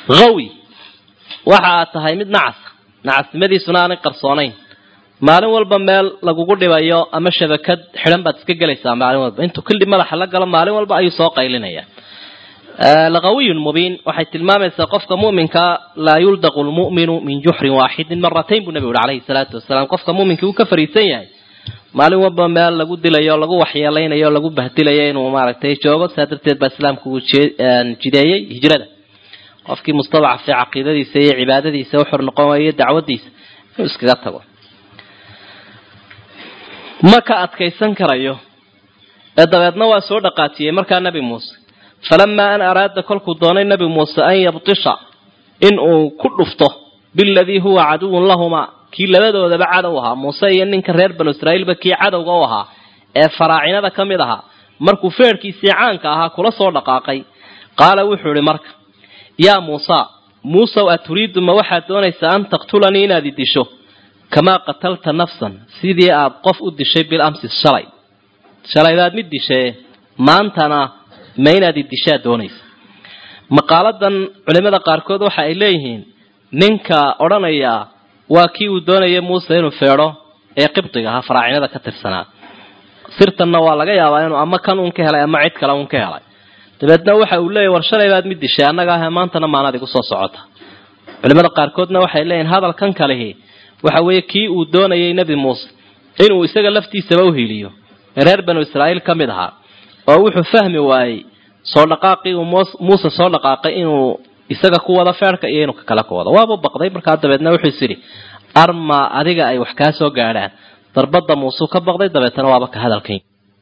hawi waxa aad tahay mid nacasa nacasnimadiisuna aanay qarsoonayn maalin walba meel lagugu dhibayo ama shabakad xidhan baad iska gelaysaa maalin walba intuu kildhi madaxa la galo maalin walba ayuu soo qaylinaya laqawiyun mubiin waxay tilmaamaysaa qofka mu'minkaa laa yuldaqu lmu'minu min juxrin waaxidin maratayn buu nabigu uhi calayhi salaatu wasalaam qofka mu'minkii uu ka fariisan yahay maalin walba meel lagu dilayo lagu waxyeelaynayo lagu bahdilayo inuu maaragtay joogo saa darteed baa islaamku uu jideeyey hijrada qofkii mustadacafee caqiidadiisa iyo cibaadadiisa uxor noqon waayo dacwadiisa inuu iskaga tago ma ka adkaysan karayo ee dabeedna waa soo dhaqaatiyey markaa nebi muuse falamaa an araada kolkuu doonay nebi muuse an yabtisha in uu ku dhufto biladii huwa caduwun lahumaa kii labadoodaba cadow ahaa muuse iyo ninka reer banu israa'iilba kii cadowga u ahaa ee faraacinada ka mid ahaa markuu feerhkiisii caanka ahaa kula soo dhaqaaqay qaala wuxuu ihi marka yaa muusa muusow aturiidu ma waxaad doonaysaa an taqtulanii inaad i disho kamaa qatalta nafsan sidii aad qof u dishay bil amsi shalay shalaybaad mid dishee maantana ma inaad i dishaad doonaysa maqaaladan culimada qaarkood waxa ay leeyihiin ninka odhanaya waa kii uu doonaya muuse inuu feedho ee qibdiga ahaa faraacinada ka tirsanaa sirtanna waa laga yaabaa inuu ama kan uun ka helay ama cid kale uun ka helay dabeedna waxa uu leeyahy war shalay baad mid dishay annaga ah maantana maanaad igu soo socota culimada qaarkoodna waxay leeyihin hadalkan kalihi waxa weeye kii uu doonayay nebi muuse inuu isaga laftiisaba u hiiliyo ee reer banu israa'iil ka mid ahaa oo wuxuu fahmi waayey soo dhaqaaqii uu muuse soo dhaqaaqay inuu isaga ku wado feerhka iyo inuu kakale ku wado waaba baqday markaa dabeedna wuxuu is idhi arma adiga ay wax kaa soo gaadhaan darbadda muusuu ka baqday dabeetana waaba ka hadalkan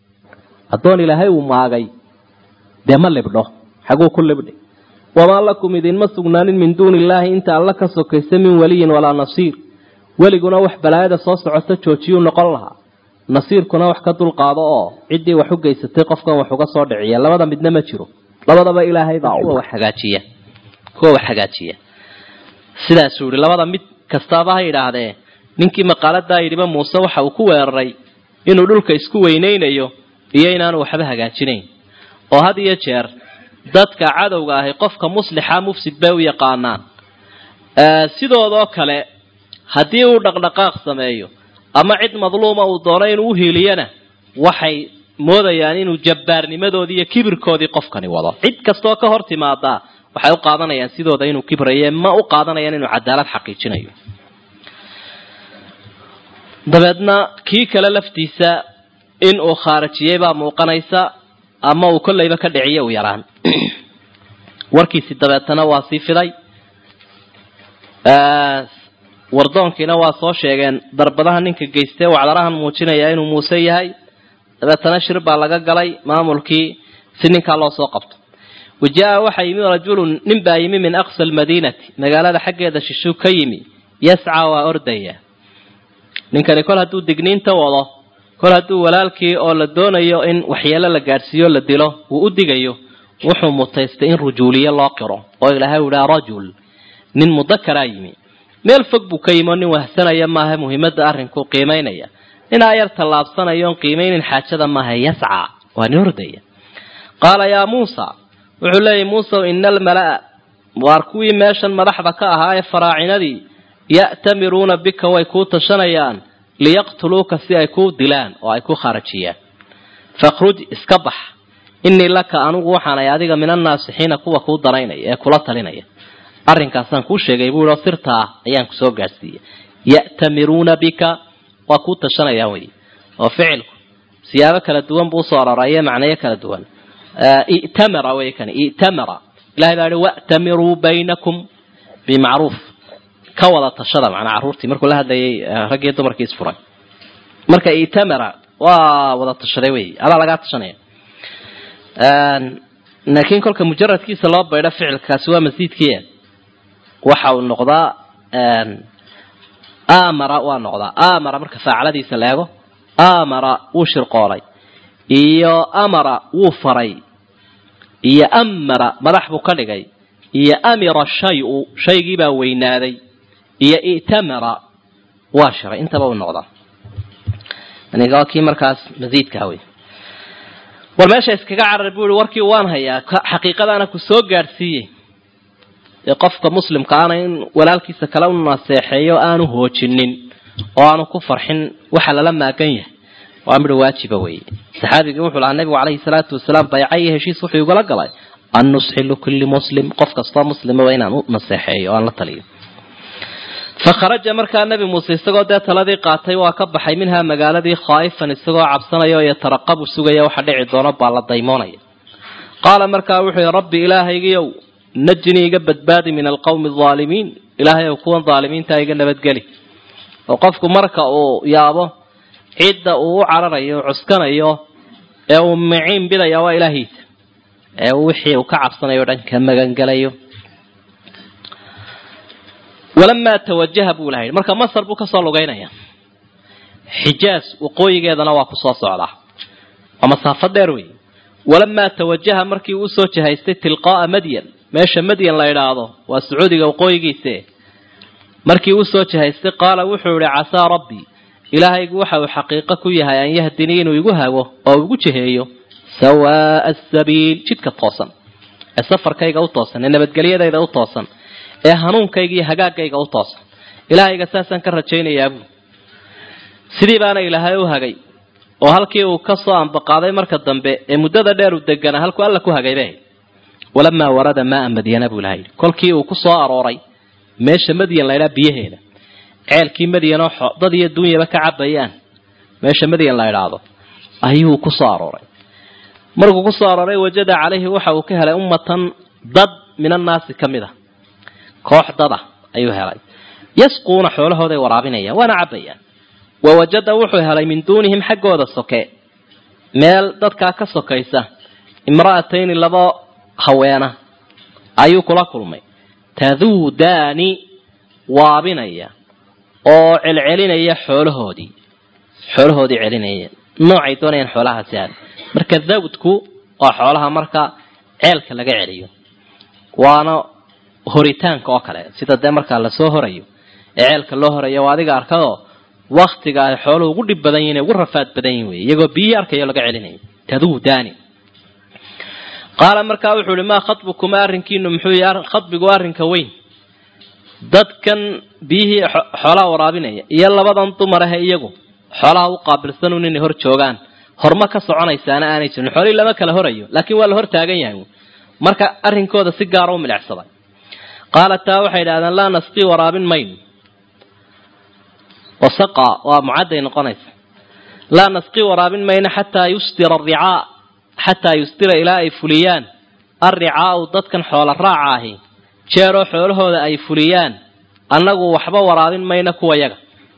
addoon ilaahay uu maagay dee ma libdho xaguu ku libdhi wamaa lakum idinma sugnaanin min duuni illaahi inta alla ka sokaysa min waliyin walaa nasiir weliguna wax balaayada soo socota joojiyuu noqon lahaa nasiirkuna wax ka dulqaado oo ciddii wax u geysatay qofkan wax uga soo dhiciya labada midna ma jiro labadaba ilaahay baa kuwa wax hagaajiya kuwa wax hagaajiya sidaasuu yihi labada mid kastaaba ha yidhaahdee ninkii maqaaladaa yidhiba muuse waxa uu ku weeraray inuu dhulka isku weynaynayo iyo inaanu waxba hagaajinayn oo had iyo jeer dadka cadowga ahi qofka muslixa mufsid bay u yaqaanaan sidoodoo kale haddii uu dhaqdhaqaaq sameeyo ama cid madluuma uu doono inuu uhiiliyana waxay moodayaan inuu jabbaarnimadoodii iyo kibirkoodii qofkani wado cid kastoo ka hor timaadaa waxay u qaadanayaan sidooda inuu kibraye ma u qaadanayaan inuu cadaalad xaqiijinayo dabeedna kii kale laftiisa in uu khaarijiyey baa muuqanaysa ama uu kollayba ka dhiciyo u yaraan warkiisi dabeetana waa sii fiday wardoonkiina waa soo sheegeen darbadaha ninka geystee wacdarahan muujinaya inuu muuse yahay dabeetana shir baa laga galay maamulkii si ninkaa loo soo qabto wajaa waxaa yimi rajulun nin baa yimi min aqsa almadiinati magaalada xaggeeda shishuu ka yimi yascaa waa ordaya ninkani kol hadduu digniinta wado kol hadduu walaalkii oo la doonayo in waxyeelo la gaadhsiiyo la dilo uu u digayo wuxuu mutaystay in rujuuliye loo qiro oo ilaahay u idhaha rajul nin mudakaraa yimi meel fog buu ka yimi oo nin wahsanaya maaha muhiimadda arrinkuu qiimaynaya ninaa yar tallaabsanayo oon qiimaynin xaajada maaha yascaa waa nin ordaya qaala yaa muusa wuxuu leeyahy muusew ina almala'a waar kuwii meeshan madaxda ka ahaa ee faraacinadii ya'tamiruuna bika way kuu tashanayaan liyaqtuluuka si ay kuu dilaan oo ay ku kharajiyaan fakhruj iska bax innii laka anugu waxaanay adiga min annaasixiina kuwa kuu danaynaya ee kula talinaya arrinkaasaan kuu sheegay buu yihi sirtaa ayaan ku soo gaadhsiiyey ya'tamiruuna bika waa kuu tashanayaan wey oo ficilku siyaabo kala duwan buu usoo aroraya macnayo kala duwan i'tamara wey kani i'tamara ilahay baa yihi wa'tamiruu baynakum bimacruuf ka wada tashada macnaa carruurtii markuu la hadlayay raggii dumarkii isfuray marka i'tamara waa wada tashaday wey adaa lagaa tashanaya laakiin kolka mujaradkiisa loo baydho ficilkaasi waa masiidkiia waxa uu noqdaa amara waa noqdaa amara marka faacaladiisa la eego amara wuu shirqoolay iyo amara wuu faray iyo amara madax buu ka dhigay iyo amira shayu shaygiibaa weynaaday iyo i'tamara waa shiray intaba uu noqdaa aniga kii markaas masiidkaa wey war meesha iskaga carar buu ihi warkii waan hayaa xaqiiqadaana ku soo gaadhsiiyey ee qofka muslimka ana in walaalkiisa kale u naseexeeyo aanu hoojinin oo aanu ku farxin waxa lala maagan yahay waa midha waajiba weeye saxaabigii wuxuu lahaa nabigu calayhi salaatu wasalaam bayca iyo heshiis wuxuu igula galay an nusxi likulli muslim qof kastoo muslimaba inaan u naseexeeyo o aan la taliyo fa kharaja markaa nebi muuse isagoo dee taladii qaatay waa ka baxay minhaa magaaladii khaa'ifan isagoo cabsanaya oo yataraqabu sugaya waxa dhici doono baa la daymoonaya qaala markaa wuxuu yihi rabbi ilaahaygiiow najnii iga badbaadi min alqawmi alaalimiin ilaahay ow kuwan daalimiinta iga nabadgeli oo qofku marka uu yaabo cidda uu u cararayo u cuskanayo ee uu miciin bidaya waa ilaahiisa ee wixii uu ka cabsanayo o dhan ka magangelayo walamaa tawajaha buu ilaha yidhi marka masar buu kasoo lugaynaya xijaaz waqooyigeedana waa kusoo socdaa waa masaafo dheer wey walamaa tawajaha markii uu usoo jahaystay tilqaa'a madyan meesha madyan la idhaahdo waa sacuudiga waqooyigiise markii usoo jahaystay qaala wuxuu yihi casaa rabbii ilaahaygu waxa uu xaqiiqo ku yahay an yahdinii inuu igu hago oo igu jiheeyo sawaa'a asabiil jidka toosan ee safarkayga u toosan ee nabadgelyadayda u toosan ee hanuunkayga iyo hagaagayga u toosan ilaahayga saasaan ka rajaynayaa buu sidii baana ilaahay u hagay oo halkii uu ka soo ambaqaaday marka dambe ee muddada dheer u deganaa halkuu alla ku hagayba walamaa warada maaa madyana buu ilaha yidhi kolkii uu ku soo arooray meesha madyan laydhaa biyaheeda ceelkii madyan oo dad iyo dunyaba ka cabayaan meesha madyan la idhaahdo ayuu ku soo arooray markuu ku soo arooray wajada calayhi waxa uu ka helay ummatan dad min annaasi ka mid a koox dada ayuu helay yasquuna xoolahooday waraabinayaan waana cabayaan wa wajada wuxuu helay min duunihim xaggooda soke meel dadkaa ka sokaysa imra'atayni laba haweena ayuu kula kulmay taduudaani waabinaya oo celcelinaya xoolahoodii xoolahoodii celinaya noocay doonayaan xoolahaasi aad marka dawdku waa xoolaha marka ceelka laga celiyo waana horitaanka oo kale sida dee markaa lasoo horayo ee ceelka loo horayo waa adiga arkadoo waktiga ay xooluhu ugu dhib badan yihin ugu rafaad badan yihin wey iyagoo biyihii arkayo laga celinayo taduudaani qaala markaa wuxuu ihi maa khatbukuma arrinkiinu muxuu yahy khadbigu arrinka weyn dadkan biyihii xoolaha waraabinaya iyo labadan dumar ahe iyagu xoolaha u qaabilsanun inay hor joogaan horma ka soconaysaana aanay jirin xoolihii lama kala horayo laakiin waa la hor taagan yahay marka arrinkooda si gaara u milicsaday qaala taa waxay idhahdeen laa nasqii waraabin mayno wasaqa waa mucadday noqonaysa laa nasqii waraabin mayno xataa yusdira aricaa xataa yusdira ilaa ay fuliyaan arricaau dadkan xoola raaca ahi jeeroo xoolahooda ay fuliyaan annagu waxba waraabin mayno kuwa yaga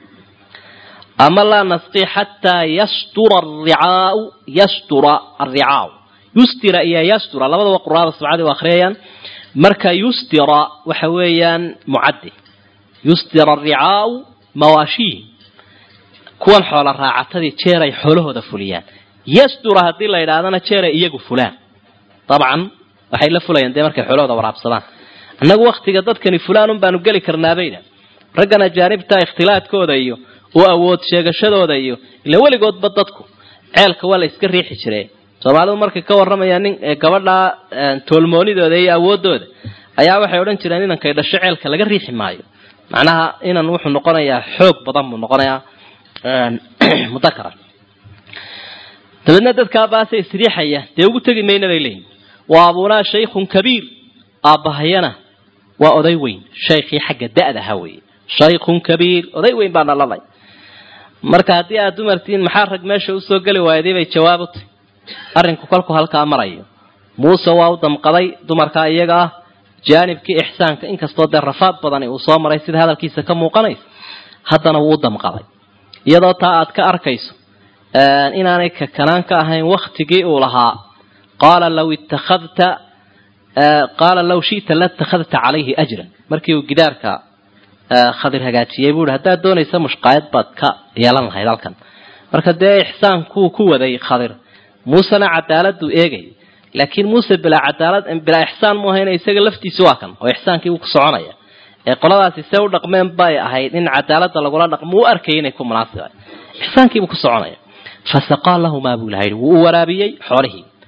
ama laa nasqii xataa yastura aricaau yastura arricaau yustira iyo yastura labadaba quraada sabcadii u akhriyayaan marka yustira waxa weeyaan mucaddi yustira aricaau mawaashiih kuwan xoola raacatadii jeeray xoolahooda fuliyaan yastura haddii la yidhaahdana jeeray iyagu fulaan dabcan waxay la fulayaan dee markay xoolahooda waraabsadaan annagu waktiga dadkani fulaan un baanu geli karnaabayna raggan ajaanibta ikhtilaadkooda iyo u awood sheegashadooda iyo ila weligoodba dadku ceelka waa la iska riixi jire soomaalidu markay ka warramayaan nin gabadha toolmoonidooda iyo awoodooda ayaa waxay odhan jireen inankay dhasho ceelka laga riixi maayo macnaha inan wuxuu noqonayaa xoog badan buu noqonayaa mudakara dabeedna dadkaa baase isriixaya dee ugu tegi mayna bay leeyihin wa abunaa shaykhun kabiir aabbahayana waa oday weyn shaykhii xagga da-da ha weeye shaykhun kabiir oday weyn baa nalalay marka haddii aad dumartiin maxaa rag meesha usoo geli waayday bay jawaab u tahy arrinku kolku halkaa marayo muuse waa u damqaday dumarkaa iyaga ah jaanibkii ixsaanka inkastoo dee rafaad badani uu soo maray sida hadalkiisa ka muuqanaysa haddana wuu u damqaday iyadoo taa aad ka arkayso inaanay kakanaan ka ahayn waktigii uu lahaa qaala law ittakhadta qaala law shi'ta latakhadta calayhi ajran markii uu gidaarka khadir hagaajiyey buu ihi haddaad doonaysa mushqaayad baad ka yeelan lahayd halkan marka dee ixsaankuu ku waday khadir muusena cadaaladuu eegay laakiin muuse bilaa cadaalad bilaa ixsaan mu ahayna isaga laftiisu waa kan oo ixsaankii uu ku soconaya ee qoladaasi see u dhaqmeen bay ahayd in cadaaladda lagula dhaqmo u arkayay inay ku munaasiba ixsaankiibuu ku soconaya fasaqaa lahumaa buu ilaha yidhi wuu u waraabiyey xoolihii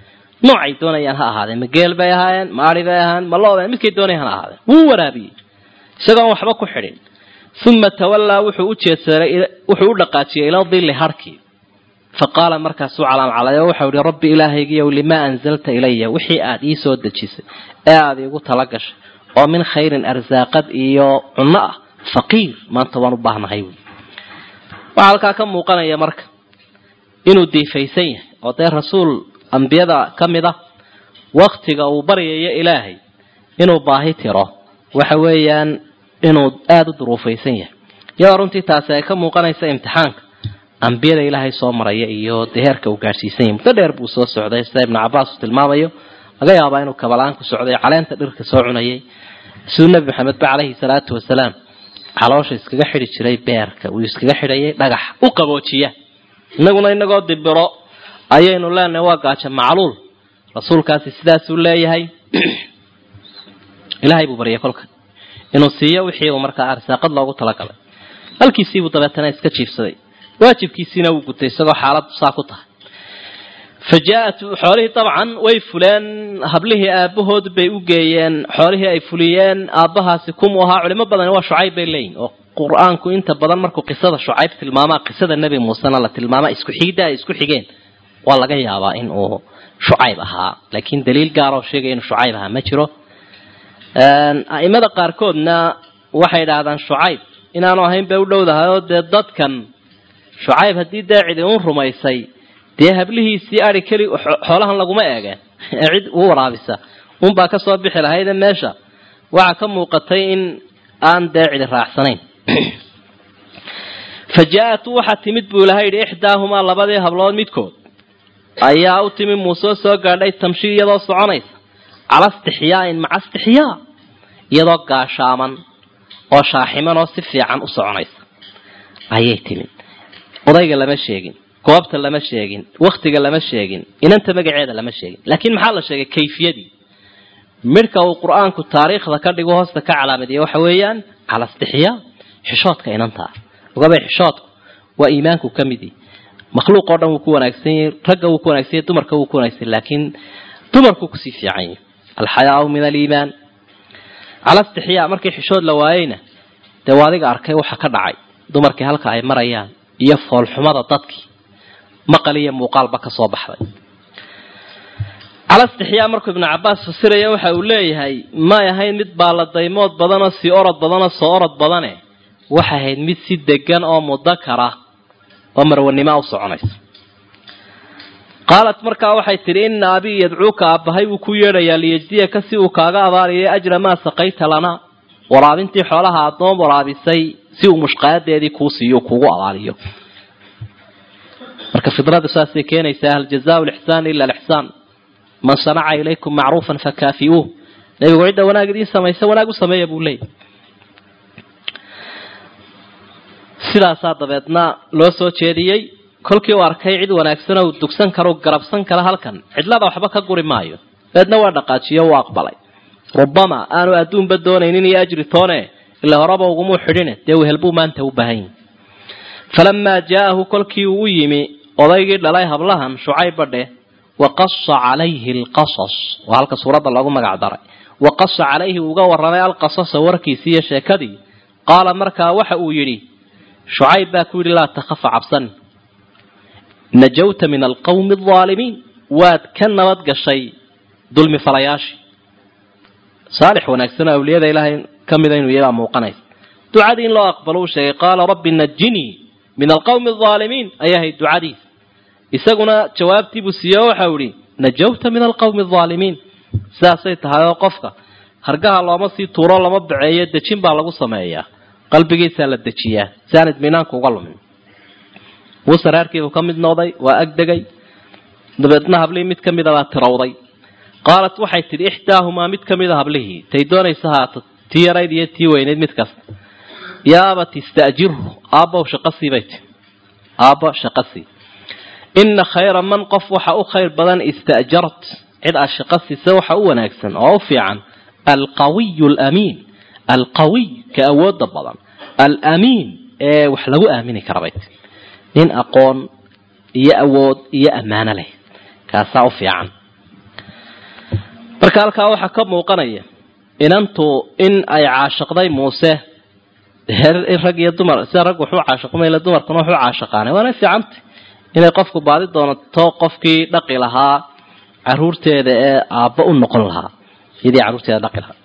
noocay doonayaan ha ahaadeen ma geel bay ahaayeen ma ari bay ahaan ma looba midkay doonayaan ha ahaadeen wuu waraabiyey isagoon waxba ku xidhin uma tawallaa wuxuu u jeedsaday wuxuu u dhaqaajiyey ila dilli harkii fa qaala markaasuu calaamcalay oo waxau ihi rabbi ilaahaygiiyow limaa anzalta ilaya wixii aad ii soo dejisay ee aada iigu tala gashay oo min khayrin arsaaqad iyo cunno ah faqiir maanta waan u baahnahay wy waxaa halkaa ka muuqanaya marka inuu diifaysan yahay oo dee rasuul ambiyada ka mid ah waktiga uu baryayo ilaahay inuu baahi tiro waxa weeyaan inuu aada u duruufaysan yahay iyadoo runtii taasi ay ka muuqanaysa imtixaanka ambiyada ilaahay soo maraya iyo dee heerka uu gaadhsiisan yahay muddo dheer buu soo socday sida ibnu cabaas uu tilmaamayo laga yaabaa inuu kabalaan ku socday caleenta dhirka soo cunayay siduu nebi maxamed ba caleyhi salaatu wasalaam caloosha iskaga xidhi jiray beerka uu iskaga xidhayay dhagax u qaboojiya innaguna inagoo dibiro ayaynu leenahay waa gaajo macluul rasuulkaasi sidaasuu leeyahay ilaahay buu baryay kolka inuu siiyo wixii uu markaa arsaaqad loogu talagalay halkiisiibuu dabeetana iska jiifsaday waajibkiisiina wuu gutay isagoo xaaladu saa ku tahay fa jaa-at xoolihii dabcan way fuleen hablihii aabahood bay u geeyeen xoolihii ay fuliyeen aabbahaasi kumuu ahaa culimo badani waa shucayb bay leeyihin oo qur-aanku inta badan markuu qisada shucayb tilmaamaa qisada nebi muusena la tilmaama isku xigidda ay isku xigeen waa laga yaabaa in uu shucayb ahaa laakiin daliil gaaroo sheegaya inuu shucayb ahaa ma jiro a'imada qaarkoodna waxay idhaahdaan shucayb inaanu ahayn bay u dhowdahay oo dee dadkan shucayb haddii dee cidi un rumaysay dee hablihiisii ari keli xoolahan laguma eegeen ee cid u waraabisa unbaa ka soo bixi lahayde meesha waxaa ka muuqatay in aan dee cidi raacsanayn fa jaa-at waxaa timid buu ilahay yidhi ixdaahumaa labadii hablood midkood ayaa u timi muuse soo gaadhay tamshi iyadoo soconaysa cala istixyaain maca istixyaa iyadoo gaashaaman oo shaaximan oo si fiican u soconaysa ayay timi odayga lama sheegin goobta lama sheegin waktiga lama sheegin inanta magaceeda lama sheegin laakiin maxaa la sheegay kayfiyadii midhka uu qur-aanku taariikhda ka dhigo hoosta ka calaamadiya waxa weeyaan cala istixyaa xishoodka inantaa ogabay xishoodku waa iimaanku ka midi makhluuq oo dhan wuu ku wanaagsan yahay ragga wuu ku wanaagsan yahay dumarka wuu ku wanaagsan yahay laakiin dumarku kusii fiican yahay alxayaau min aliimaan cala istixyaa markii xishood la waayeyna dee waa adiga arkay waxa ka dhacay dumarkii halka ay marayaan iyo foolxumada dadkii maqal iyo muuqaalba ka soo baxday cala istixyaa markuu ibnu cabaas fasiraya waxa uu leeyahay may ahayn mid baaladaymood badanoo sii orod badanoo soo orod badane waxay ahayd mid si degan oo mudakara oo marwanima u soconaysa qaalat markaa waxay tidhi ina abii yadcuuka aabbahay wuu ku yeedhayaa liyejdiyaka si uu kaaga abaariyo ajra maa saqayta lana waraabintii xoolaha addoon waraabisay si uu mushqaayadeedii kuu siiyo kuugu abaaliyo marka fidradu saasay keenaysaa hal jazaau lixsaan ila alixsaan man sanaca ilaykum macruufan fakaafiuuh nabigu cidda wanaag idiin samaysa wanaag u sameeya buu leeyay sidaasaa dabeedna loo soo jeediyey kolkii uu arkay cid wanaagsan oo dugsan karo garabsan kara halkan cidlada waxba ka guri maayo dabeedna waa dhaqaajiyo u aqbalay rubama aanu adduunba doonaynin iyo ajri toone ila horeba ugumuu xidhine dee wehelbuu maanta u baahan yahi falamaa jaa'ahu kolkii uu u yimi odaygii dhalay hablahan shucayb badhe waqasa calayhi alqasas waa halka suuradda loogu magac daray waqasa calayhi uga warramay alqasasa warkiisii iyo sheekadii qaala markaa waxa uu yidhi shucayb baa ku yidhi laa takhafa cabsan najawta min alqawmi aldaalimiin waad ka nabad gashay dulmi falayaashii saalix wanaagsan oo awliyada ilaahay ka mida inuu iyadaa muuqanaysa ducadii in loo aqbalo uu sheegay qaala rabbi najinii min alqawmi aldaalimiin ayay ahayd ducadiis isaguna jawaabtiibuu siiye o waxau ihi najawta min alqawmi aldaalimiin sidaasay tahay oo qofka hargaha looma sii tuuro lama baceeyo dejin baa lagu sameeyaa qalbigiisaa la dejiyaa si aan idminaanku uga lumin muuse reerkiibuu ka mid noqday waa agdegay dabeedna hablihii mid ka mida baa tirawday qaalat waxay tidhi ixdaahumaa mid ka mida hablihii tay doonaysa haato tii yarayd iyo tii weynayd mid kasta yaa abati ista'jirhu aabbow shaqasii bay tii aabbo shaqasii ina khayra man qof waxa u khayr badan ista'jart cid aad shaqo siisa waxa u wanaagsan oo u fiican alqawiyu alamiin alqawiy ka awooda badan alamiin ee wax lagu aamini kara bay tii nin aqoon iyo awood iyo ammaano leh kaasaa u fiican marka halkaa waxaa ka muuqanaya inantu in ay caashiqday muuse rag iyo dumar sida rag wuxuu caashiqmayla dumarkuna wuxuu caashiqaanay waana fiicanta inay qofku baadi doonato qofkii dhaqi lahaa caruurteeda ee aabba u noqon lahaa iyadii caruurteeda dhaqi lahaa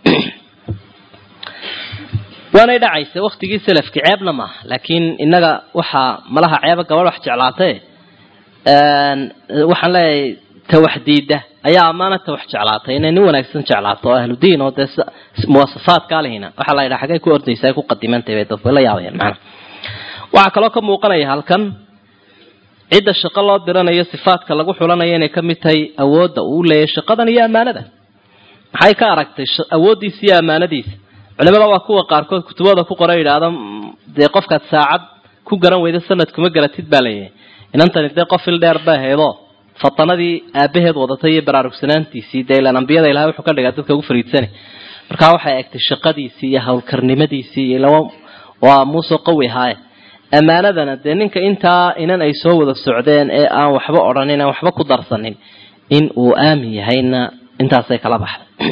waanay dhacaysa waktigii salafki ceebna maaha laakiin innaga waxaa malaha ceeba gabadh wax jeclaatay waxaan leeyahay tawaxdiida ayaa ammaana tawax jeclaatay inay nin wanaagsan jeclaato oo ahludiin oo dee muwasafaadkaa lehina waxaa la yidhaha xagay ku ordaysa ay ku qadimantay bay dadku la yaabayaan macnaha waxaa kaloo ka muuqanaya halkan cidda shaqo loo diranayo sifaadka lagu xulanayo inay ka mid tahay awoodda uu leeyahay shaqadan iyo ammaanada maxay ka aragtay awooddiisa iyo ammaanadiisa culimada waa kuwa qaarkood kutubada ku qora yidhaahda dee qofkaad saacad ku garan weyda sanad kuma garatid baa leeyahay inantani dee qof il dheer bay haydoo fatanadii aabaheed wadatay iyo baraarugsanaantiisii dee ilaan ambiyada ilahay wuxuu ka dhigaa dadka ugu fariidsani markaa waxay egtay shaqadiisii iyo howlkarnimadiisii iyo laba waa muuse qawi ahaaye ammaanadana dee ninka intaa inan ay soo wada socdeen ee aan waxba odhanin aan waxba ku darsanin in uu aamin yahayna intaasay kala baxday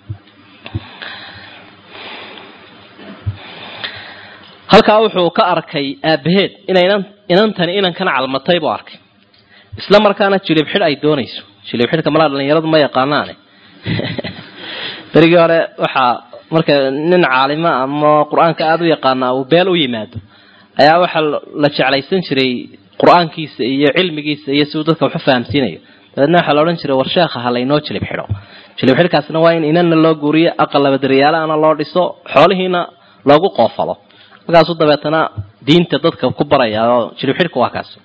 halkaa wuxuu ka arkay aabaheed inaynan inantani inankan calmatay buu arkay isla markaana jilib xidh ay doonayso jilib xidhka malaa dhalinyaradu ma yaqaanaane berigii hore waxaa marka nin caalima ama qur-aanka aada u yaqaana uu beel u yimaado ayaa waxaa la jeclaysan jiray qur-aankiisa iyo cilmigiisa iyo si uu dadka waxu fahamsiinayo dabeedna waxaa la odhan jiray war sheekha ha laynoo jilib xidho jilib xidhkaasna waa in inanna loo guuriyo aqal labadaryaalaana loo dhiso xoolihiina loogu qoofalo markaasuu dabeetana diinta dadka ku baraya oo jilib xidhka waa kaas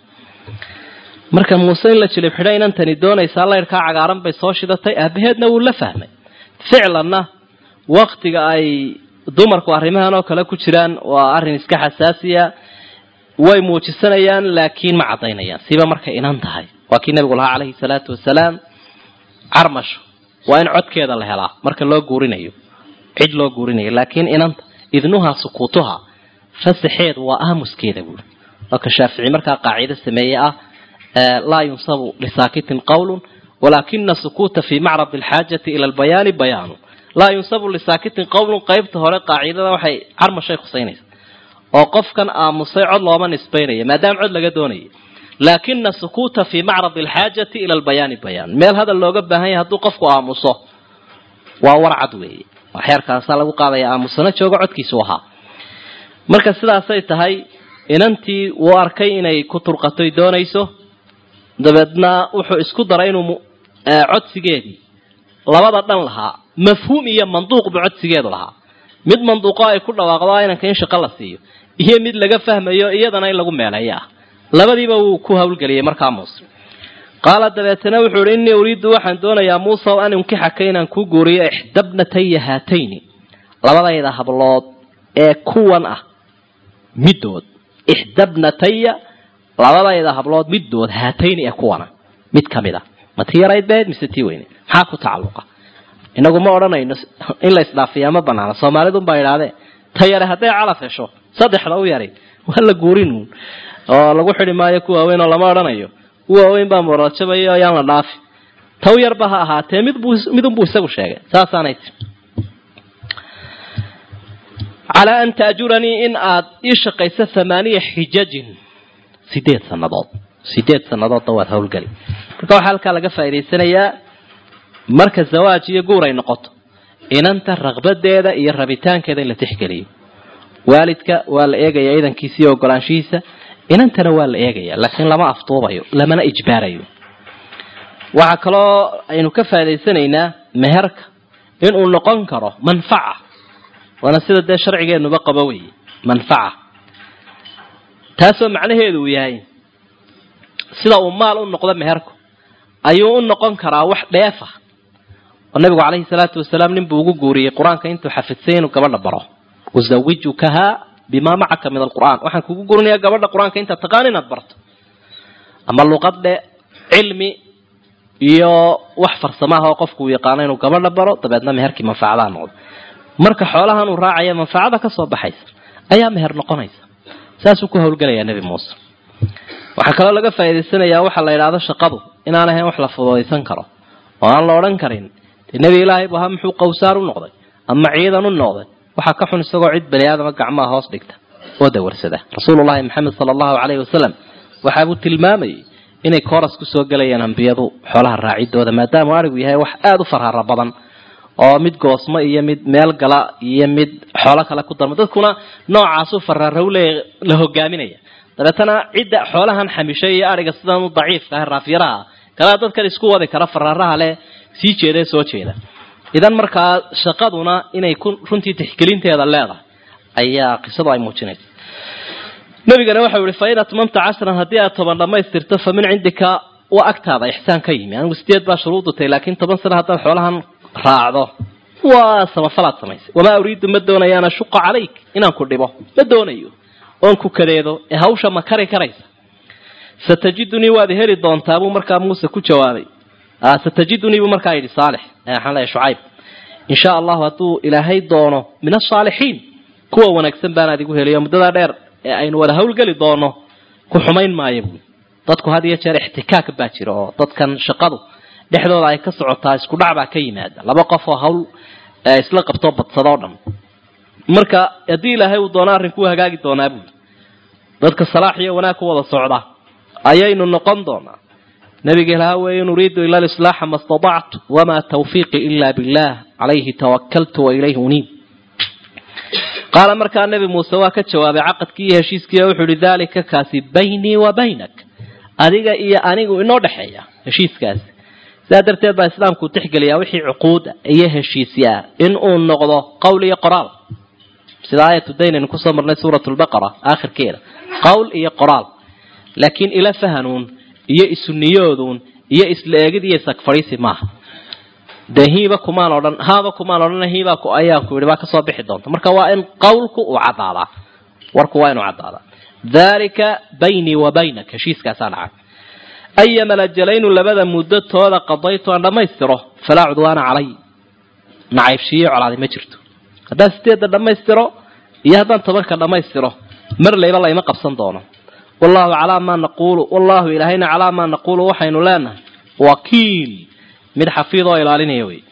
marka muuse in la jilib xidho inantani doonaysaa laydhkaa cagaaran bay soo shidatay aabaheedna wuu la fahmay ficlanna waktiga ay dumarku arrimahan oo kale ku jiraan waa arrin iska xasaasiya way muujisanayaan laakiin ma caddaynayaan siba markay inan tahay waa kii nabigu lahaa calayhi salaatu wasalaam carmasho waa in codkeeda la helaa marka loo guurinayo cid loo guurinayo laakiin inanta idnuhaa sukuutuha fasaxeedu waa aamuskeeda buuri marka shaafici markaa qaacido sameeye ah laa yunsabu lisaakitin qawlun walaakina sukuuta fii macrad alxaajati ila albayaani bayaanu laa yunsabu lisaakitin qawlun qaybta hore qaacidada waxay carmashay khusaynaysa oo qofkan aamusay cod looma nisbaynaya maadaama cod laga doonaya laakina sukuuta fii macrad alxaajati ila albayaani bayaan meel hadal looga baahan yahay hadduu qofku aamuso waa warcad weeye waxyarkaasaa lagu qaadaya aamusana joogo codkiisu ahaa marka sidaasay tahay inantii wuu arkay inay ku turqatoy doonayso dabeedna wuxuu isku daray inuu codsigeedii labada dhan lahaa mafhuum iyo manduuq buu codsigeedu lahaa mid manduuqo ay ku dhawaaqdo inanka in shaqo la siiyo iyo mid laga fahmayo iyadana in lagu meeleeyo ah labadiiba wuu ku hawlgeliyey markaa muuse qaala dabeetana wuxuu ihi innii uriidu waxaan doonayaa muusa an unkixaka inaan kuu guuriyo ixdabnataya haatayni labadayda hablood ee kuwan ah middood ixdabnataya labadayda hablood middood haatayni ee kuwana mid ka mid a ma tii yarayd beed mise tii weyne maxaa ku tacalluqa inagu ma odhanayno in la isdhaafiyaa ma banaana soomaalidun baa idhaahdee ta yare hadday calaf hesho saddexda u yaray waa la guurinuun oo lagu xidi maayo ku waaweyn oo lama odhanayo ku waaweyn baa moorajabaya ayaan la dhaafi taw yarba ha ahaatee midbuu midunbuu isagu sheegay saasaanay tii calaa an taajuranii in aad ii shaqayso thamaaniya xijajin sideed sannadood sideed sannadoodna waad hawlgeli marka waxaa halkaa laga faa'idaysanayaa marka zawaaj iyo guur ay noqoto inanta raqbadeeda iyo rabitaankeeda in la tixgeliyo waalidka waa la eegaya idankiisa iyo ogolaanshihiisa inantana waa la eegaya laakiin lama afduubayo lamana ijbaarayo waxaa kaloo aynu ka faa'idaysanaynaa meherka inuu noqon karo manfaca waana sida dee sharcigeenuba qabo weeye manfaca taasoo macnaheedu uu yahay sida uu maal u noqdo meherku ayuu u noqon karaa wax dheef ah oo nabigu calayhi salaatu wasalaam nin buu ugu guuriyey qur-aanka intuu xafidsay inuu gabadha baro uzawijukahaa bimaa macaka min alqur'aan waxaan kugu gurinayaa gabadha qur-aanka intaad taqaan inaad barto ama luqadhe cilmi iyo wax farsamaha oo qofku uu yaqaano inuu gabadha baro dabeedna meherkii manfacadaha noqdo marka xoolahan uu raacaya manfacada ka soo baxaysa ayaa meher noqonaysa saasuu ku hawlgelayaa nebi muuse waxaa kaloo laga faa'idaysanayaa waxa la yidhaahdo shaqadu inaan ahayn wax la fududaysan karo oo aan la odhan karin dee nebi ilaahay bu ahaa muxuu qawsaar u noqday ama ciidan u noqday waxaa ka xun isagoo cid bani aadama gacmaha hoos dhigta oo dawarsada rasuulullahi maxamed sala allahu caleyhi wasalam waxaabuu tilmaamayay inay kooras kusoo gelayaan ambiyadu xoolaha raacidooda maadaama arigu yahay wax aada u farhara badan oo mid goosmo iyo mid meel gala iyo mid xoolo kale ku darma dadkuna noocaasu farara u leeya la hogaaminaya dabeetana cidda xoolahan xamishay iyo ariga sidan u daciifka ah raafyaraha kalaa dadkan isku wadi kara fararaha leh sii jeeda ee soo jeeda idan markaa shaqaduna inay ku runtii tixgelinteeda leedahay ayaa qisadu ay muujinaysa nabigana waxau yihi fain atmamta cashran haddii aad toban dhamaystirto fa min cindika waa agtaada ixsaan ka yimi anigu sideed baa shuruudutay laakiin toban sano haddaad xoolahan raacdo waa samafalaad samaysay wamaa uriidu ma doonayo an ashuqa calayk inaan ku dhibo ma doonayo oon ku kadeedo ee hawsha ma kari karaysa satajidunii waad heli doontaa buu markaa muuse ku jawaabay satajidunii buu markaa yidhi saalix waxaan leeyahay shucayb in sha allahu hadduu ilaahay doono min asaalixiin kuwa wanaagsan baanaad igu heliyo muddadaa dheer ee aynu wada hawlgeli doono ku xumayn maayo buui dadku had iyo jeer ixtikaak baa jira oo dadkan shaqadu dhexdooda ay ka socotaa isku dhac baa ka yimaada laba qof oo hawl isla qabtoo badsadoo dhan marka haddii ilaahay uu doono arrinkuu hagaagi doonaa buui dadka salaax iyo wanaag ku wada socda ayaynu noqon doonaa nabiga ilaha weeye in uriidu ila lislaaxa ma statactu wamaa tawfiiqi ila billah calayhi tawakaltu wa ilayhi uniib qaala markaa nebi muuse waa ka jawaabay caqadkii iyo heshiiskii oo wuxuu ihi daalika kaasi baynii wa baynak adiga iyo anigu inoo dhexeeya heshiiskaasi sidaa darteed baa islaamku tixgeliyaa wixii cuquuda iyo heshiisyaa in uu noqdo qowl iyo qoraal sida aayatu daynaynu kusoo marnay suurat lbaqara aakhirkeeda qowl iyo qoraal laakiin ila fahanuun iyo isuniyooduun iyo isla eegid iyo isagfadhiisi maaha dee hiiba kumaan odhan haaba kumaan odhan hiibaa ayaan ku yidhi baa kasoo bixi doonta marka waa in qawlku uu caddaadaa warku waa inuu caddaadaa dhalika baynii wa baynak heshiiskaasaa dhacay ayama lajalaynu labada muddo tooda qadaytu aan dhammaystiro falaa cudwaana calay nacaybshiiyo colaaday ma jirto haddaan sideedda dhammaystiro iyo haddaan tobanka dhammaystiro mar layba layma qabsan doono wallahu calaa maa naquulu wallahu ilaahayna calaa maa naquulu waxaynu leenahay wakiil mid xafiid oo ilaalinaya wey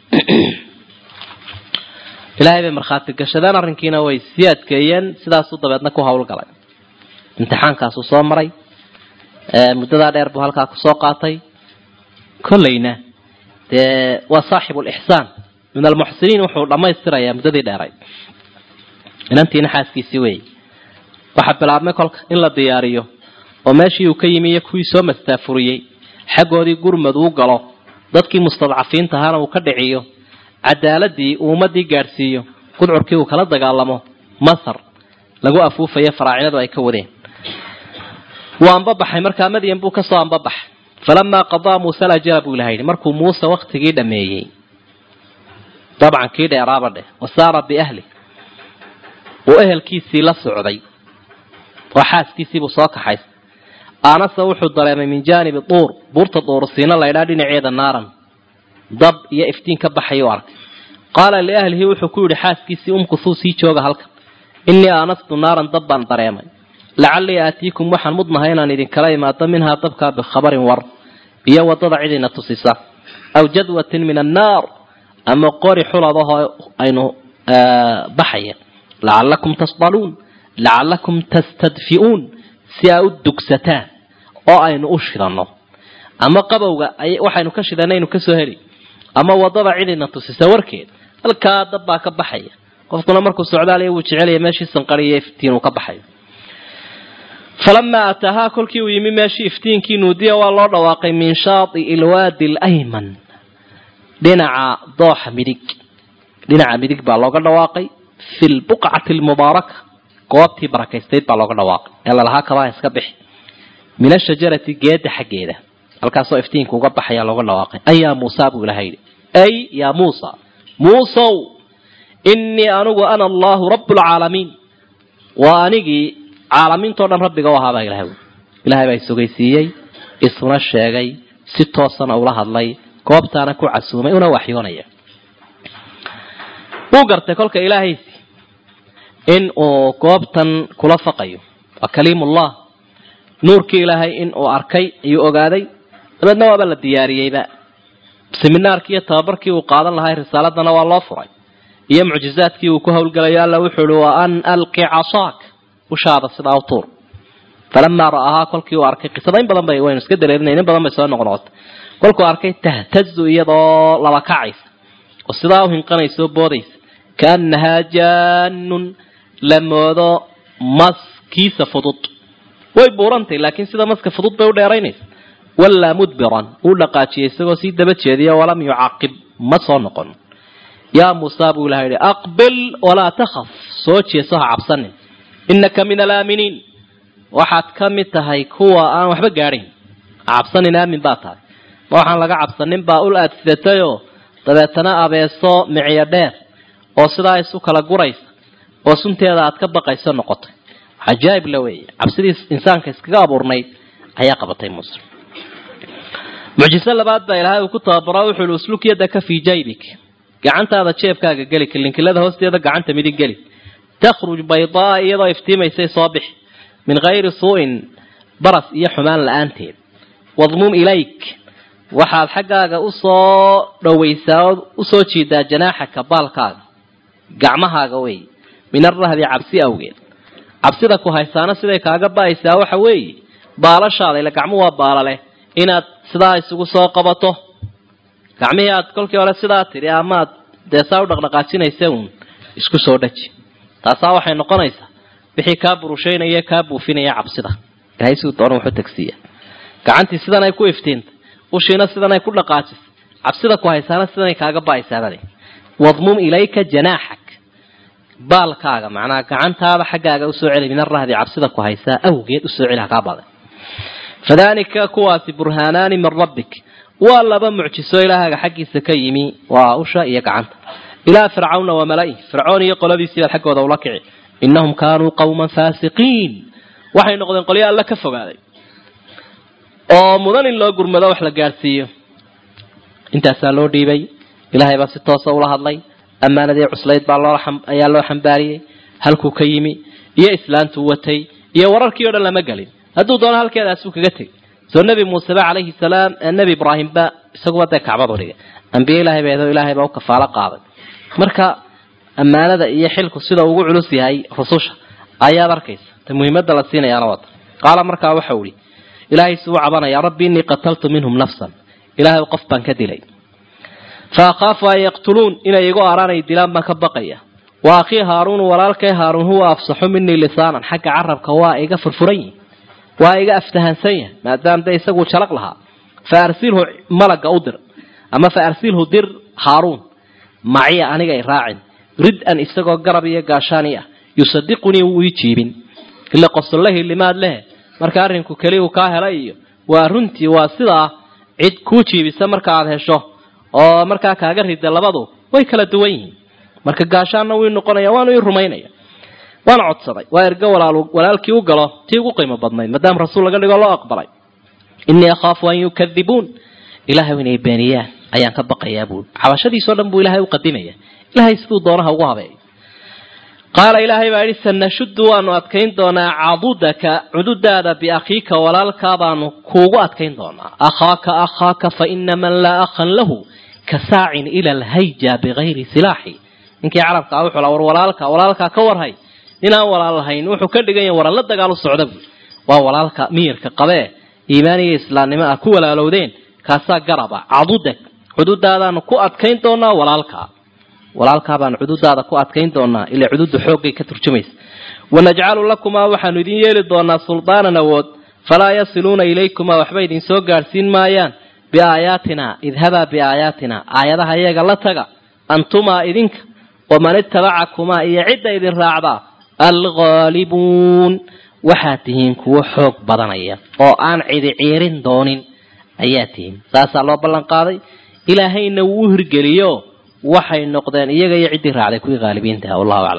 ilaahay bay markhaati gashadeen arrinkiina way sii adkeeyeen sidaasuu dabeedna ku hawlgalay imtixaankaasuu soo maray muddadaa dheer buu halkaa kusoo qaatay kollayna dee waa saaxibu lixsaan min almuxsiniin wuxuu dhammaystirayaa muddadii dheeray inantiina xaaskiisii weeye waxaa bilaabmay kolka in la diyaariyo oo meeshii uu ka yimi iyo kuwii soo mastaafuriyey xaggoodii gurmad uu galo dadkii mustadcafiinta ahaana uu ka dhiciyo cadaaladii uu ummadii gaadhsiiyo gudcurkii uu kala dagaalamo masar lagu afuufayo faraacinadu ay ka wadeen wuu ambabaxay markaa madyan buu kasoo ambabaxay falamaa qadaa muuse alajala buu ilaha yidhi markuu muuse waktigii dhameeyey dabcan kii dheeraaba dheh wasaara biahli uu ehelkiisii la socday oo xaaskiisiibuu soo kaxay aanase wuxuu dareemay min jaanibi duur buurta duursiina laydhaa dhinaceeda naaran dab iyo iftiin ka baxay u arkay qaala liahlihi wuxuu ku yidhi xaaskiisii umkusuu sii jooga halkan innii aanastu naaran dab baan dareemay lacallii aatiikum waxaan mudnahay inaan idinkala imaado minhaa dabkaa bikhabarin war iyo wadada cidina tusisa aw jadwatin min annaar ama qori xuladahoo aynu baxaya lacallakum tasdaluun lacallakum tastadfi'uun si aa u dugsataan oo aynu u shidanno ama qabowga waxaynu ka shidanaynu kasoo heli ama wadada cidina tusisa warkeed halkaa dab baa ka baxaya qofkuna markuu socdaaliya wuu jecelaya meeshii sanqariyo iftiin uu ka baxayo falamaa ataahaa kolkii uu yimi meeshii iftiinkii nuudiya waa loo dhawaaqay min shaati ilwaadi alayman dhinaca dooxa midig dhinaca midig baa looga dhawaaqay fi lbuqcati almubaaraka goobtii barakaystayd baa looga dhawaaqay ee lalahaa kabaa iska bixi min ashajarati geeda xaggeeda halkaasoo iftiinka uga baxayaa looga dhawaaqay ay yaa muusa buu ilaha yidhi ay yaa muusa muusow innii anigu ana allahu rabu lcaalamiin waa anigii caalamiintao dhan rabbiga u ahaabaa ilahay ilahay baa isogeysiiyey isuna sheegay si toosana ula hadlay goobtaana ku casuumay una waxyoonaya wuu gartay kolka ilaahaysi in uu goobtan kula faqayo waa kaliimullah nuurkii ilaahay in uu arkay ayuu ogaaday dabeedna waaba la diyaariyeyba seminaarkii iyo tababarkii uu qaadan lahaa risaaladana waa loo furay iyo mucjizaadkii uu ku howlgalayo alla wuxuu uhi wa an alqi casaak ushaada sidaa u tuur falamaa ra'ahaa kolkii uu arkay qisada in badan bay waynu iska dareerinay in badan bay soo noqnoqotay kolkuu arkay tahtazu iyadoo laba kacaysa oo sidaa u hinqanaysa oo boodaysa kaannahaa jaanun la moodo maskiisa fudud way buurantay laakiin sida maska fudud bay u dheeraynaysa wallaa mudbiran uu dhaqaajiyay isagoo sii daba jeediya walam yucaqib ma soo noqon yaa muusa buu ilaha yidhi aqbil walaa takhaf soo jeeso ha cabsanin innaka min alaaminiin waxaad ka mid tahay kuwa aan waxba gaadhayn ha cabsanin aamin baa tahay ma waxaan laga cabsanin baa ul aad sidatayoo dabeetana abeeso miciyo dheer oo sidaa isu kala guraysa oo sunteeda aad ka baqayso noqotay cajaa'ib la weeye cabsidii insaanka iskaga abuurnayd ayaa qabatay muuse mucjiso labaad baa ilaahay uu ku tababaro wuxuu ihi usluk yadaka fii jaybik gacantaada jeebkaaga geli kilinkilada hoosteeda gacanta midig geli takhruj baydaa iyadoo iftiimaysay soo bixi min hayri suu'in baras iyo xumaan la-aanteed wadmum ilayk waxaad xaggaaga usoo dhowaysaa oo usoo jiidaa janaaxaka baalkaaga gacmahaaga wey min arahbi cabsi awgeed cabsida ku haysaana siday kaaga ba'aysaa waxa weeye baalashaada ila gacmu waa baalaleh inaad sidaa isugu soo qabato gacmihii aad kolkii hore sidaa tidhi amaad dee saa u dhaqdhaqaajinaysa uun isku soo dhaji taasaa waxay noqonaysaa wixii kaa burushaynaya kaa buufinaya cabsida ilahay siduu doona wuxuu tagsiiya gacantii sidan ay ku iftiintay ushiina sidan ay ku dhaqaajisay cabsida ku haysaana sidanay kaaga ba'aysaabade wadmum ilayka janaaxak baalkaaga macnaha gacantaada xaggaaga usoo celi min arahdi cabsida ku haysaa awgeed usoo celi hakaa baday fadalika kuwaasi burhaanaani min rabbik waa laba mucjiso ilaahaaga xaggiisa ka yimi waa usha iyo gacanta ilaa fircawna wa mala'i fircoon iyo qoladiisii baad xaggooda ula kici innahum kaanuu qawman faasiqiin waxay noqdeen qolyo alla ka fogaaday oo mudan in loo gurmado wax la gaadhsiiyo intaasaa loo dhiibay ilaahay baa si toosa ula hadlay ammaanadii cuslayd baa loo ayaa loo xambaariyey halkuu ka yimi iyo islaantuu watay iyo wararkii o dhan lama gelin hadduu doono halkeedaasuu kaga tegay soo nebi muuseba calayhi salaam nebi ibraahimba isaguba dee kacbadu dhigay ambiye ilahay ba eedo ilaahay baa u kafaalo qaaday marka ammaanada iyo xilku sida ugu culus yahay rususha ayaad arkaysa ta muhiimadda la siinayaana wata qaala markaa waxau ihi ilaahay suu cabanaya rabbi innii qataltu minhum nafsan ilaahay qof baan ka dilay fa akhaafu an yaqtuluun inay igu araanay dilaan baan ka baqaya wa akhii haaruun walaalkay haaruun huwa afsaxu minii lisaanan xagga carabka waa iga furfuran yihi waa iga aftahansan yahay maadaama de isaguu jalaq lahaa fa arsilhu malaga u dir ama fa arsilhu dir haaruun maciya aniga i raacin rid-an isagoo garab iyo gaashaani ah yusadiqunii wuu ii jiibin ila qosollahi limaad lehe marka arrinku keli uu kaa helay iyo waa runtii waa sidaa cid kuu jiibisa marka aad hesho oo markaa kaaga rida labadu way kala duwan yihiin marka gaashaanna wuu noqonaya waanu ii rumaynaya waana codsaday waa ergo walaalkii u galo tii ugu qiimo badnayd maadaama rasuul laga dhigo loo aqbalay innii akhaafu an yukadibuun ilahay inay beeniyaan ayaan ka baqayaa buui cabashadiisoo dhan buu ilahay u qadimaya ilahay siduu doonaha ugu habeeyo qaala ilaahay baa yidhi sanashuddu waanu adkayn doonaa cadudaka cududaada biakhiika walaalkaa baanu kuugu adkayn doonaa akhaaka akhaaka fa ina man laa akhan lahu ka saacin ila alhayja bigayri silaaxi ninkii carabka ah wuxuu la war walaalka walaalkaa ka warhay ninaan walaal lahayn wuxuu ka dhigan yahay waran la dagaal u socda buui waa walaalka miyirka qabee iimaaniga islaamnimo ah ku walaalowdeen kaasaa garaba cadudak cududaadaanu ku adkayn doonaa walaalkaa walaalkaa baanu cududaada ku adkayn doonaa ilaa cududa xooggay ka turjumaysa wanajcalu lakumaa waxaanu idin yeeli doonaa suldaanan awood falaa yasiluuna ilaykumaa waxba idin soo gaadhsiin maayaan biaayaatina idhabaa biaayaatina aayadaha iyaga la taga antumaa idinka waman itabacakumaa iyo cidda idin raacdaa alghaalibuun waxaad tihiin kuwo xoog badanaya oo aan cidi ciirin doonin ayaa tihiin saasaa loo ballan qaaday ilaahayna wuu u hirgeliyo waxay noqdeen iyaga iyo ciddii raacday kuwii haalibiintaha wallahu aclam